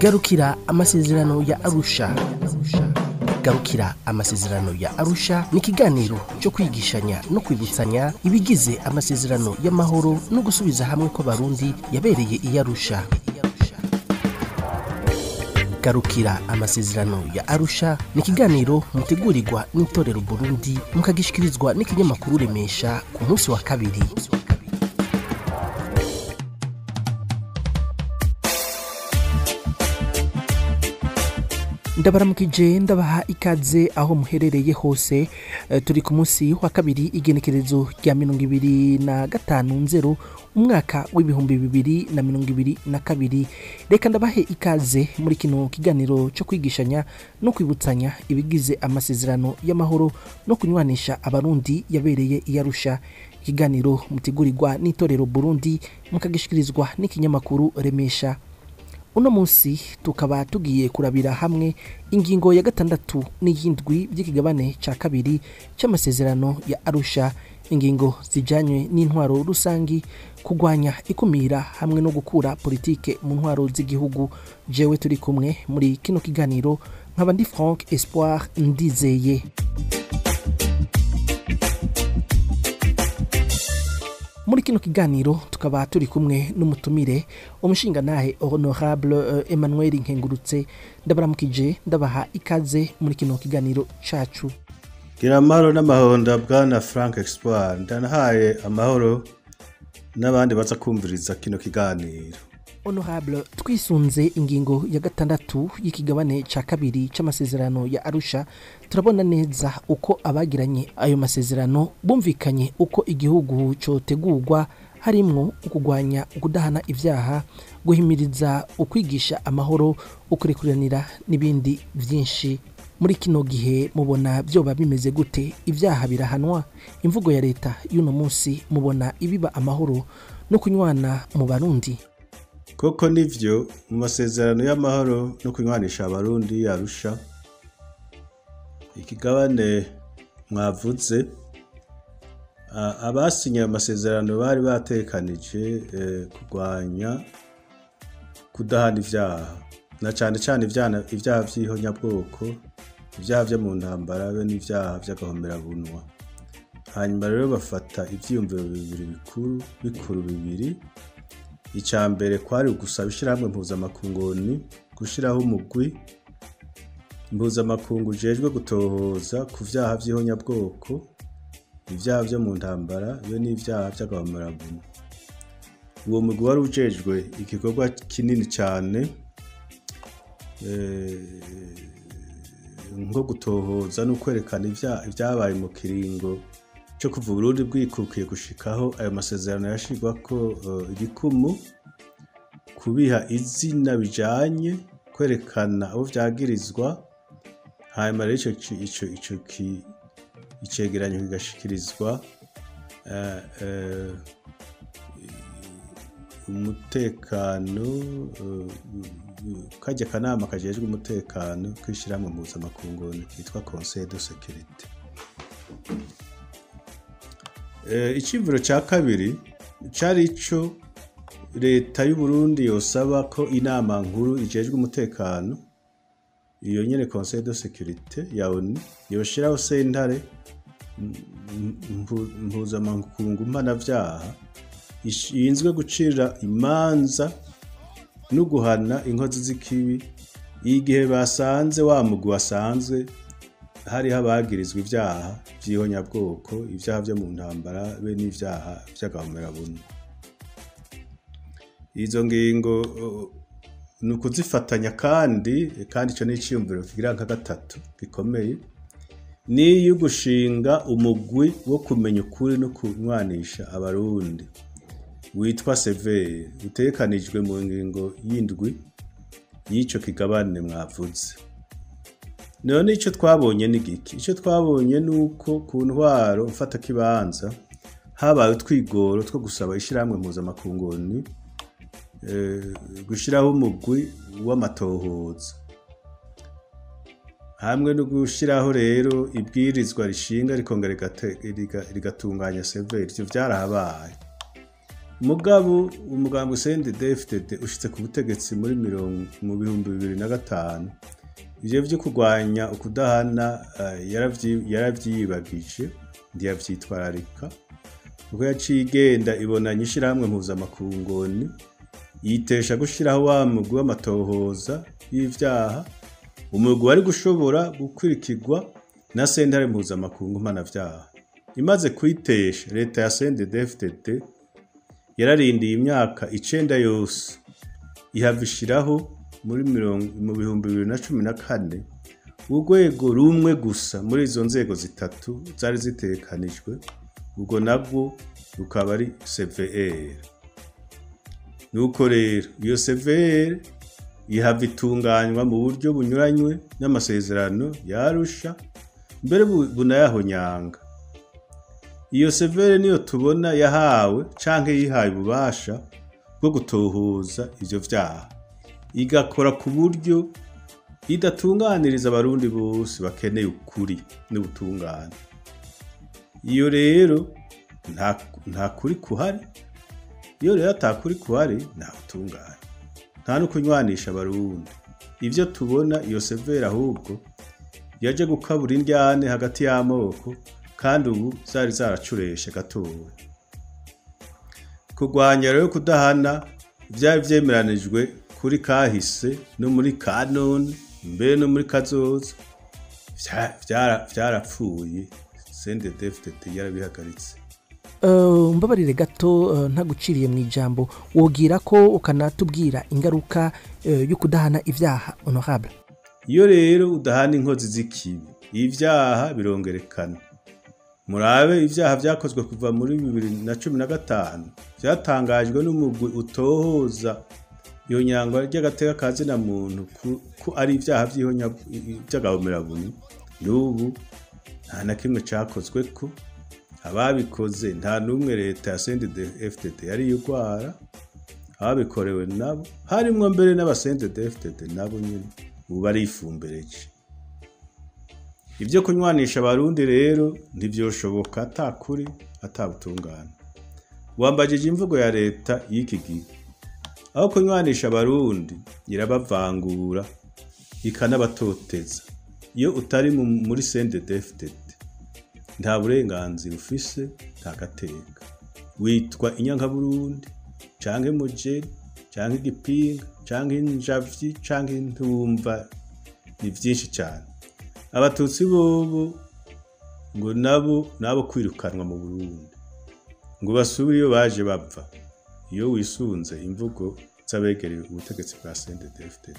garukira amasezerano ya arusha garukira amasezerano ya arusha ni ikiganiro cyo kwigishanya no kwibutsanya ibigize amasezerano y'amahoro no gusubiza hamwe kw'abarundi yabereye i arusha garukira amasezerano ya arusha ni ikiganiro mutegurirwa n'itorero burundi mukagishikirizwa n'ikinyamakuru remesha ku munsi wa kabiri ndabaramukije ndabaha ikaze aho muherereye hose Eh, turi ku munsi wa kabiri igenekerezo rya mirongo ibiri na gatanu nzero umwaka w'ibihumbi bibiri na mirongo ibiri na kabiri reka ndabahe ikaze muri kino kiganiro cyo kwigishanya no kwibutsanya ibigize amasezerano y'amahoro no kunywanisha abarundi yabereye i arusha ikiganiro mutegurirwa n'itorero burundi mukagishikirizwa n'ikinyamakuru remesha uno munsi tukaba tugiye kurabira hamwe ingingo ya gatandatu n'iyindwi by'ikigabane cya kabiri cy'amasezerano ya arusha ingingo zijyanye n'intwaro rusangi kurwanya ikumira hamwe no gukura politike mu ntwaro z'igihugu jewe turi kumwe muri kino kiganiro nkaba ndi frank espoir ndizeye muri kino kiganiro tukaba turi kumwe n'umutumire umushingantahe honorable eh, emmanuel nkengurutse ndabaramukije ndabaha ikaze muri kino kiganiro cacu gira amahoro n'amahonda bwana frank expoir ndanahaye amahoro n'abandi baza kumviriza kino kiganiro honorable twisunze ingingo ya gatandatu y'ikigabane ca kabiri c'amasezerano ya arusha turabona neza uko abagiranye ayo masezerano bumvikanye uko igihugu cotegurwa harimwo ukugwanya ukudahana ivyaha guhimiriza ukwigisha amahoro ukurekuranira n'ibindi vyinshi muri kino gihe mubona vyoba bimeze gute ivyaha birahanwa imvugo ya leta y'uno munsi mubona ibiba amahoro no kunywana mu barundi koko nivyo mu masezerano y'amahoro no kunywanisha abarundi yarusha ikigabane mwavuze a- abasinye ayo masezerano bari batekanije eh, kurwanya kudahana ivyaha na cane cane ivyana- ivyaha vy'ihonyabwoko ivyaha vyo mu ntambara be n'ivyaha vy'agahomerabunwa hanyuma rero bafata ivyiyumviro bibiri bikuru bikuru bibiri icya mbere kwari ugusaba ishyirahamwe mpuzamakunguni gushyiraho umugwi mpuzamakungu ujejwe gutohoza ku vyaha vy'ihonyabwoko ivyaha vyo mu ntambara be n'ivyaha vy'agahomerabunwa uwo mugwi wari ujejwe igikorwa kinini cyane eh, nko gutohoza no kwerekana ivya- ivyabaye mu kiringo cyo kuva Burundi bwikukiye gushikaho ayo masezerano yashirwako eh, igikumu kubiha izina bijanye kwerekana abo vyagirizwa hanyuma rero ico ci- ico ico ki- icegeranyo kigashikirizwa eh, eh, umutekano eh, kajya kanama kajejwe umutekano kwishyirahamwe mpuzamakungu kitwa conseil de sécurité Eh, iciyumviro cya kabiri cari ico leta y'u Burundi yosaba ko inama nkuru ijejwe umutekano iyo nyene conseil de sécurité ya ONU yoshiraho sentare m- mpu- mpuzamakungu mpanavyaha ishinzwe gucira imanza no guhana inkozi z'ikibi igihe basanze wa mugwi wasanzwe hariho abagirizwa ivyaha vy'ihonyabwoko ivyaha vyo mu ntambara be n'ivyaha vy'agahomerabunwa izo ngingo uh, ni ukuzifatanya kandi kandi ico ni iciyumviro kigira nka gatatu gikomeye niyo gushinga umugwi wo kumenya ukuri no kunywanisha abarundi witwa severe utekanijwe mu ngingo y'indwi y'ico kigabane mwavuze none icyo twabonye ni giki icyo twabonye ni uko ku ntwaro mfata kibanza habaye utwigoro two gusaba ishyirahamwe mpuzamakunguni eh, gushyiraho umugwi w'amatohoza hamwe no gushyiraho rero ibwirizwa rishinga rikongera rigate- riga- rigatunganya severi ivyo vyarahabaye mugabo umugambi CNDD-FDD ushitse ku butegetsi muri mirongo mu bihumbi bibiri na gatanu ivyo vyo kurwanya ukudahana uh, yaravyi- yaravyiyibagije ntiyavyitwararika kuko yaciye igenda ibonanya ishirahamwe mpuzamakungoni yitesha gushiraho wa mugwi w'amatohoza y'ivyaha umugwi wari gushobora gukurikirwa na sentare mpuzamakungu mpanavyaha imaze kwitesha leta ya CNDD-FDD yararindiye imyaka icenda yose ihava ishiraho muri mirongo mu bihumbi bibiri na cumi na kane urwego rumwe gusa muri izo nzego zitatu zari zitekanijwe ubwo nabwo rukaba ari CVR nuko rero iyo CVR ihava itunganywa mu buryo bunyuranywe n'amasezerano yarusha mbere bu- bunayahonyanga iyo severe niyo tubona yahawe canke yihaye ububasha bwo gutohoza ivyo vyaha igakora ku buryo idatunganiriza abarundi bose bakeneye ukuri n'ubutungane iyo rero nta, nta kuri kuhari iyo rero ata kuri kuhari nta butungane nta no kunywanisha abarundi ivyo tubona iyo severe ahubwo yaje gukabura indyane hagati y'amoko kandi ubu zari zaracureshe gatoya kurwanya rero kudahana byari vyemeranijwe kuri kahise no muri kanone mbere no muri kazoza vya- vyara- vyarapfuye CNDD-FDD yarabihagaritse Uh, mbabarire gato uh, ntaguciriye mu ijambo wogira ko ukanatubwira ingaruka uh, yo kudahana ivyaha honorable iyo rero udahana inkozi z'ikibi ivyaha birongerekana murabe ivyaha vyakozwe kuva muri bibiri na cumi na gatanu vyatangajwe n'umugwi utohoza iyo nyangwa ry'agateka ka zina muntu ku- ko ari ivyaha vy'ihonya- vy'agahomerabuni n'ubu nta na kimwe cakozweko ababikoze nta n'umwe leta ya CNDD-FDD yari yugwara ababikorewe nabo harimwo mbere n'abasendede-FDD nabo nyene ubu barifumbereje ibyo kunywanisha abarundi rero ntivyoshoboka ata kuri ata butungane wambajije imvugo ya leta y'iki gihe aho kunywanisha abarundi irabavangura ikanabatoteza iyo utari mu- muri CNDD-FDD nta burenganzira ufise nta gateka witwa inyankaburundi canke mujeri canke igipinga canke injavyi canke intumva ni vyinshi cane abatutsi bobo ngo nabo nabo kwirukanwa mu burundi ngo basubire iyo baje bava iyo wisunze imvugo z'abegereye ubutegetsi bwa CNDD-FDD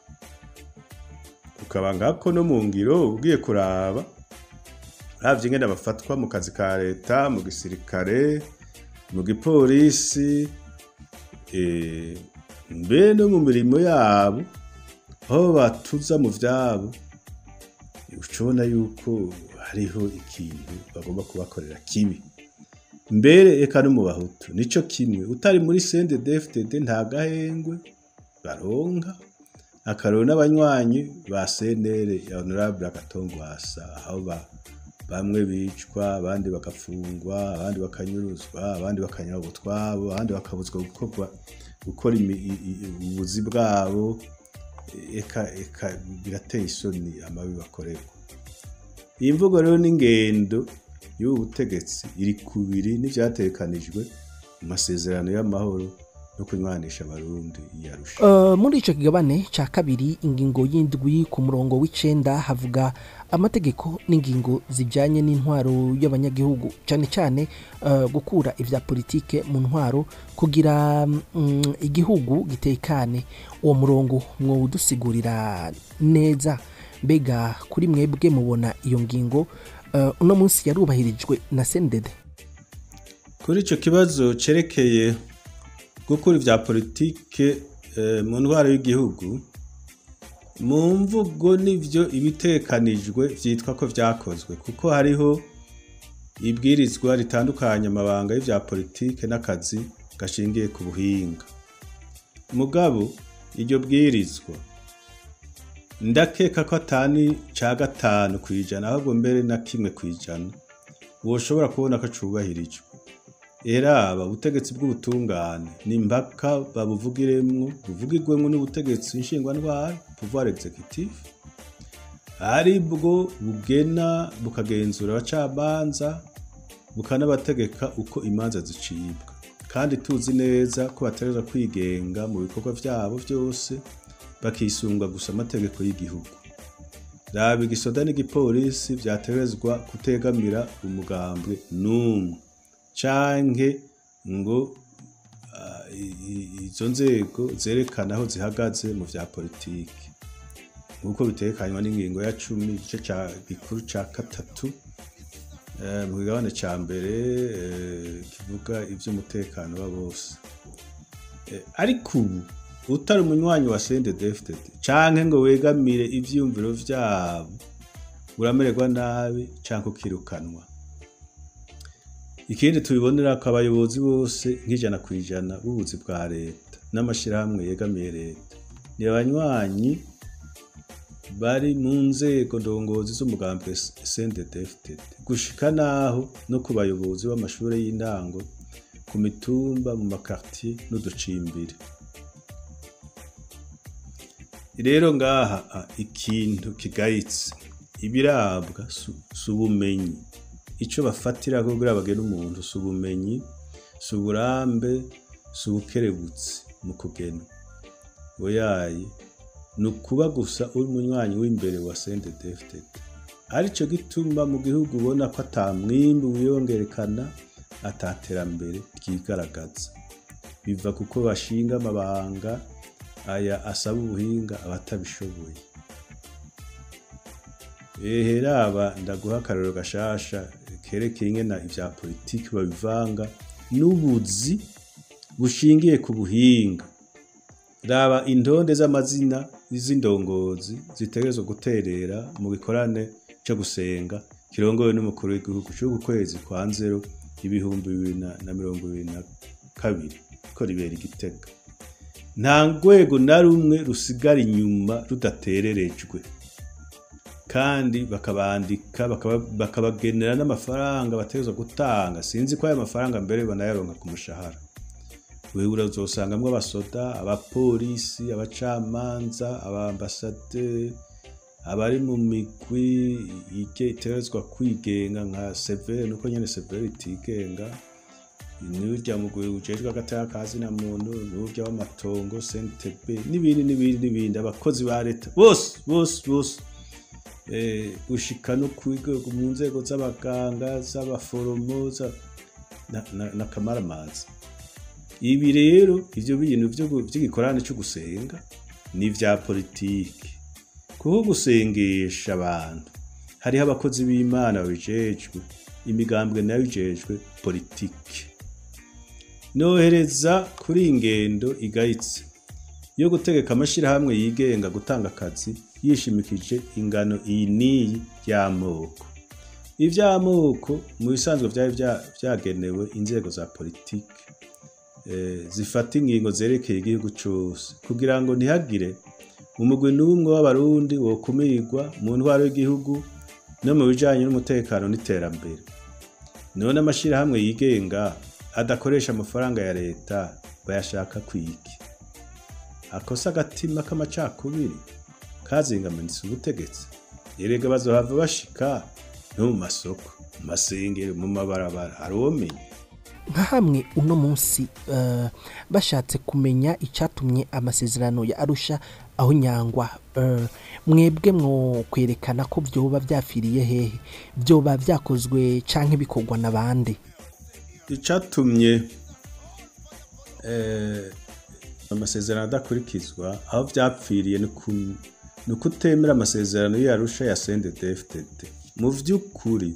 ukaba ngako no mu ngiro ugiye kuraba uravye ingene bafatwa mu kazi ka leta mu gisirikare mu gipolisi eh, mbe no mu mirimo yabo aho batuza mu vyabo ucubona yuko hariho ikintu bagomba kubakorera kibi mbere eka no mu bahutu nico kimwe utari muri CNDD-FDD nta gahengwe baronka akaroro n'abanywanyi ba CNL ya Honorable Agatongwasa aho ba bamwe bicwa abandi bagafungwa abandi bakanyuruzwa abandi bakanyagwa utwabo abandi bakabuzwa gukorwa gukora imi- i- i- ubuzi bwabo eka eka birateye isoni amabi bakorerwa iyi mvugo rero n'ingendo y'ubu butegetsi iri kubiri n'ivyatekanijwe mu masezerano y'amahoro no kunywanisha abarundi yarusha Uh, muri ico kigabane ca kabiri ingingo y'indwi ku murongo w'icenda havuga amategeko n'ingingo zijanye n'intwaro y'abanyagihugu cane cane uh, gukura ivya politike mu ntwaro kugira mm, igihugu gitekane uwo murongo mwowudusigurira neza mbega kuri mwebwe mubona iyo ngingo uh, uno munsi yarubahirijwe na sendede kuri ico kibazo cerekeye gukura ivya politike eh, mu ntwaro y'igihugu mu mvugo nivyo ibitekanijwe vyitwa ko vyakozwe kuko hariho ibwirizwa ritandukanya amabanga y'ivya politike n'akazi gashingiye ku buhinga mugabo iryo bwirizwa ndakeka ko atani ca gatanu kw'ijana ahubwo mbere na kimwe kw'ijana woshobora kubona ko cubahirijwe eraba ubutegetsi bw'ubutungane ni impaka babuvugiremwo buvugirwemwo n'ubutegetsi nshingwantwara pouvoir executif ari bwo bugena bukagenzura abacamanza bukanabategeka uko imanza zicibwa kandi tuzi neza ko bategerezwa kwigenga mu bikorwa vyabo vyose bakisunga gusa amategeko y'igihugu raba igisoda n'igipolisi vyategerezwa kutegamira umugambwe n'umwe canke ngo ah, i- i- izo nzego zerekana aho zihagaze mu vya politiki nk'uko bitekanywa n'ingingo ya cumi igice ca gikuru ca gatatu eh, mu kigabane ca mbere eh, kivuga ivy'umutekano wa bose Eh, ariko ubu utari umunywanyi wa CNDD-FDD canke ngo wegamire ivyiyumviro vyabo uramererwa nabi canke ukirukanwa ikindi tubibonera ko abayobozi bose nk'ijana ku ijana b'ubuzi bwa leta n'amashirahamwe yegamiye leta ni abanywanyi bari mu nzego ndongozi z'umugambi CNDD-FDD gushika naho no ku bayobozi b'amashure y'intango ku mitumba mu makartier n'uducimbiri rero ngaha ah, ikintu kigayitse ibirabwa su- si ubumenyi ico bafatira kugira bagena umuntu si ubumenyi si uburambe si ubukerebutsi mu kugena oyaye ni ukuba gusa uri umunywanyi w'imbere wa CNDD-FDD arico gituma mu gihugu ubona ko ata mwimbi wiyongerekana ataterambere ryigaragaza biva kuko bashinga amabanga aya asaba ubuhinga abatabishoboye ehe raba ndaguha akarero gashasha kerekeye ingena ivya politiki babivanga n'ubuzi bushingiye ku buhinga raba intonde z'amazina z'indongozi zitegerezwa guterera mu gikorane co gusenga kirongowe n'umukuru w'igihugu c'uku kwezi kwa nzero ibihumbi bibiri na na mirongo ibiri na kabiri ko ribera igitega nta rwego na rumwe rusigara inyuma rudatererejwe kandi bakabandika bakaba- bakabagenera n'amafaranga bategerezwa gutanga sinzi ko ayo mafaranga mbere banayaronka ku mushahara wewe urazosangamwo abasoda abapolisi abacamanza abambasaderi abari mu migwi ige itegerezwa kwigenga nka severe nuko nyene severe itigenga n'urya mugwi ujejwe agateka ka zina muntu n'urya w'amatongo CNTB n'ibindi n'ibindi n'ibindi abakozi ba leta bose bose bose eh, gushika no kwiga mu nzego z'abaganga z'abaforomo za- na- na- n'akamaramazi ibi rero ivyo bintu vyo gu- vy'igikorane co gusenga ni vya politiki kuko gusengesha abantu hariho abakozi b'imana babijejwe imigambwe nayo ijejwe politiki nohereza kuri iyi ngendo igayitse yo gutegeka amashirahamwe yigenga gutanga akazi yishimikije ingano iyi n'iyi y'amoko ivy'amoko mu bisanzwe vyari vya- vyagenewe inzego za politiki eh, zifata ingingo zerekeye igihugu cose kugira ngo ntihagire umugwi n'umwe w'abarundi wokumirwa mu ntwaro y'igihugu no mu bijanye n'umutekano n'iterambere none amashirahamwe yigenga adakoresha amafaranga ya leta bayashaka kwiki akosa agatima k'amacakubiri kazingamanitse ubutegetsi erega bazohava bashika no mu masoko mu masengero mu mabarabara aromenya nka hamwe uno munsi eh, bashatse kumenya icyatumye amasezerano ya arusha aho nyangwa eh, mwebwe mwo kwerekana ko byoba byafiriye hehe byoba byakozwe canke bikorwa na bande icatumye eh, amasezerano adakurikizwa aho vyapfiriye ni ku- ni ukutemera amasezerano y'arusha ya CNDD-FDD mu vy'ukuri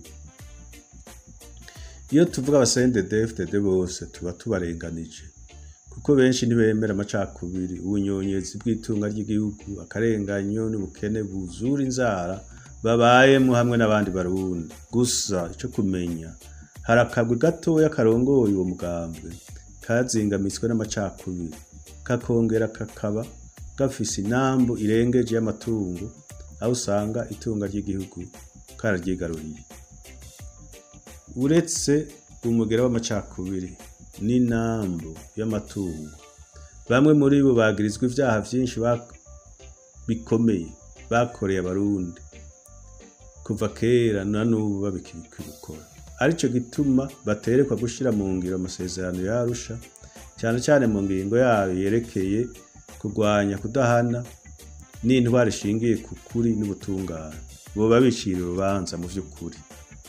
iyo tuvuga aba CNDD-FDD bose tuba tubarenganije kuko benshi ntibemera amacakubiri ubunyonyezi bw'itunga ry'igihugu akarenganyo n'ubukene buzura inzara babayemo hamwe n'abandi barundi gusa ico kumenya hari akagwi gatoya karongoye uwo mugambwe kazingamitswe n'amacakubiri kakongera kakaba gafise inambu irengeje y'amatungo aho usanga itunga ry'igihugu kararyigaruriye uretse umugera w'amacakubiri n'inambu y'amatungo bamwe muri bo bagirizwa ivyaha vyinshi bak- bikomeye bakoreye abarundi kuva kera na n'ubu babikibikora arico gituma baterekwa gushira mu ngiro amasezerano yarusha cyane cyane mu ngingo yayo yerekeye kurwanya kudahana n'intwari ishingiye ku kuri n'ubutungane boba bicira urubanza mu vy'ukuri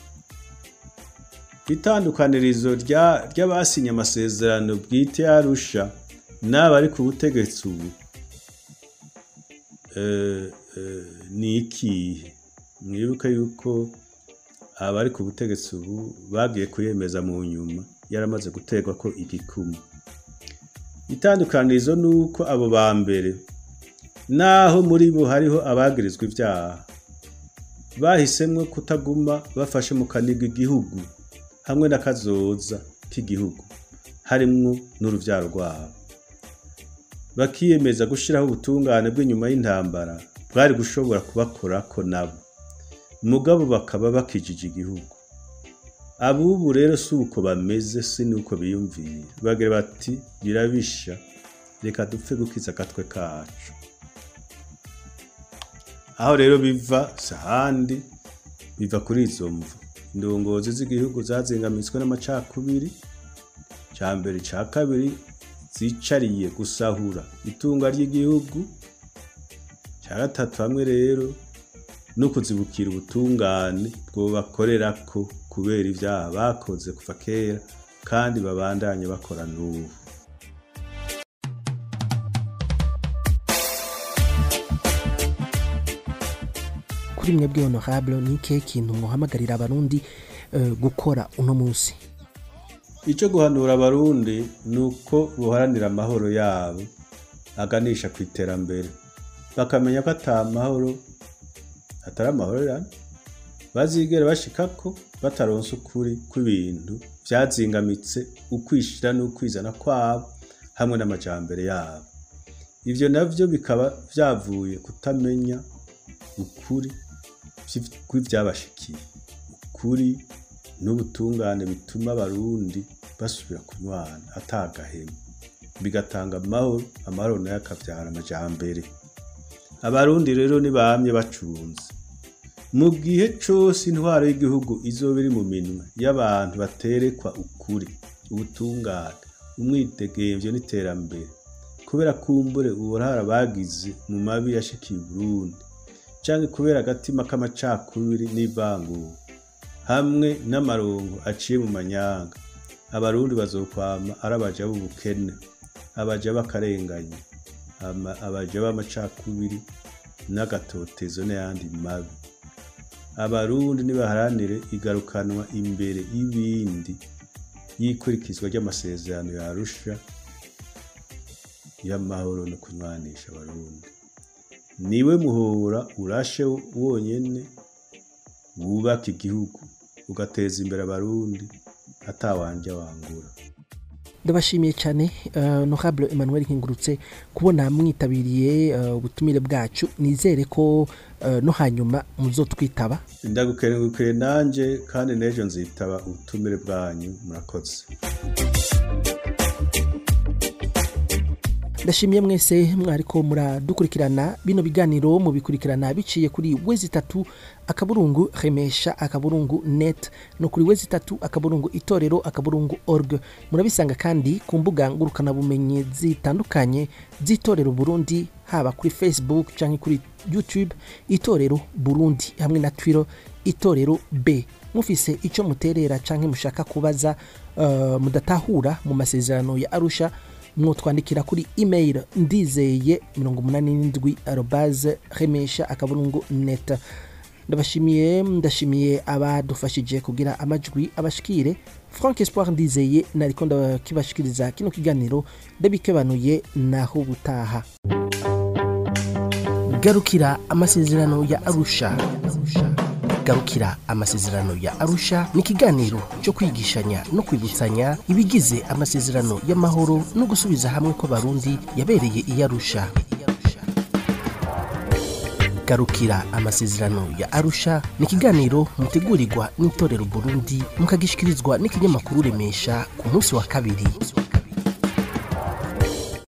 itandukanirizo rya- ry'abasinye amasezerano bwite yarusha n'abari ku butegetsi ubu eh, eh, ni ikihe mwibuke yuko abari ku butegetsi ubu bagiye kuyemeza mu nyuma yaramaze guterwa ko igikumu itandukanirizo ni uko abo ba mbere naho muri bo hariho abagirizwa ibyaha bahisemwo kutaguma bafashe mu kaniga igihugu hamwe n'akazoza k'igihugu harimwo n'uruvyaro rwabo bakiyemeza gushiraho ubutungane bw'inyuma y'intambara bwari gushobora kubakorako nabo mugabo bakaba bakijije igihugu abubu rero si uko bameze si nuko biyumvira bagira bati birabisha reka dupfe gukiza agatwe kacu aho rero biva si ahandi biva kuri izo mvu indongozi z'igihugu zazingamitswe n'amacakubiri cya mbere cya kabiri zicariye gusahura itunga ry'igihugu cya gatatu hamwe rero no kuzibukira ubutungane bwobakorerako kubera ibyaha bakoze kuva kera kandi babandanye bakora n'ubu kuri mwebwe honorable ni ikihe kintu muhamagarira abarundi eh, gukora uno munsi icyo guhanura abarundi ni uko buharanira amahoro yabo aganisha ku iterambere bakamenya ko ata mahoro atari amahorerane bazigera bashikako bataronse ukuri kw'ibintu vyazingamitse ukwishira n'ukwizana kwabo hamwe n'amajambere yabo ivyo navyo bikaba vyavuye kutamenya ukuri vy'ivy- kw'ivyabashikiye ukuri n'ubutungane bituma abarundi basubira kunywana atagahema bigatanga amahoro amahoro nayo akavyara amajambere abarundi rero ntibamye bacunze mu gihe cose intwaro y'igihugu izoba iri mu minwe y'abantu baterekwa ukuri ubutungane umwidegemvyo n'iterambere kubera kumbure uburara bagize mu mabi yashikiye uburundi canke kubera agatima k'amacakubiri n'ivangura hamwe n'amarongo aciye mu manyanga abarundi bazokwama ari abaja b'ubukene abaja b'akarenganya ama- abaja b'amacakubiri n'agatotezo n'ayandi mabi abarundi nibaharanire igarukanwa imbere y'ibindi y'ikurikizwa ry'amasezerano yarusha y'amahoro no kunywanisha abarundi niwe muhora urashe wonyene wubaka igihugu ugateza imbere abarundi atawanja wangura ndabashimiye cyane eh, honorable emmanuel nkingurutse kubona mwitabiriye eh, ubutumire bwacu nizere ko eh, no hanyuma muzotwitaba ndagukengurukiye nanje kandi n'ejo nzitaba ubutumire bwanyu murakoze ndashimiye mwese mwariko muradukurikirana bino biganiro mubikurikirana biciye kuri wezi itatu akaburungu remesha akaburungu net no kuri wezi itatu akaburungu itorero akaburungu org murabisanga kandi ku mbuga ngurukanabumenyi zitandukanye z'itorero burundi haba kuri facebook cyangwa kuri youtube itorero burundi hamwe na twitter itorero b mufise icyo muterera cyangwa mushaka kubaza uh, mudatahura mu masezerano ya arusha mwotwandikira kuri email ndizeye 87 arobaze remesha akaburungu net ndabashimiye ndashimiye abadufashije kugira amajwi abashikire frank espoir ndizeye nariko ndakibashikiriza kino kiganiro ndabikebanuye naho ubutaha garukira amasezerano ya arusha garukira amasezerano ya arusha ni ikiganiro cyo kwigishanya no kwibutsanya ibigize amasezerano y'amahoro no gusubiza hamwe kw'abarundi yabereye i arusha garukira amasezerano ya arusha ni ikiganiro mutegurirwa n'itorero burundi mukagishikirizwa n'ikinyamakuru remesha ku munsi wa kabiri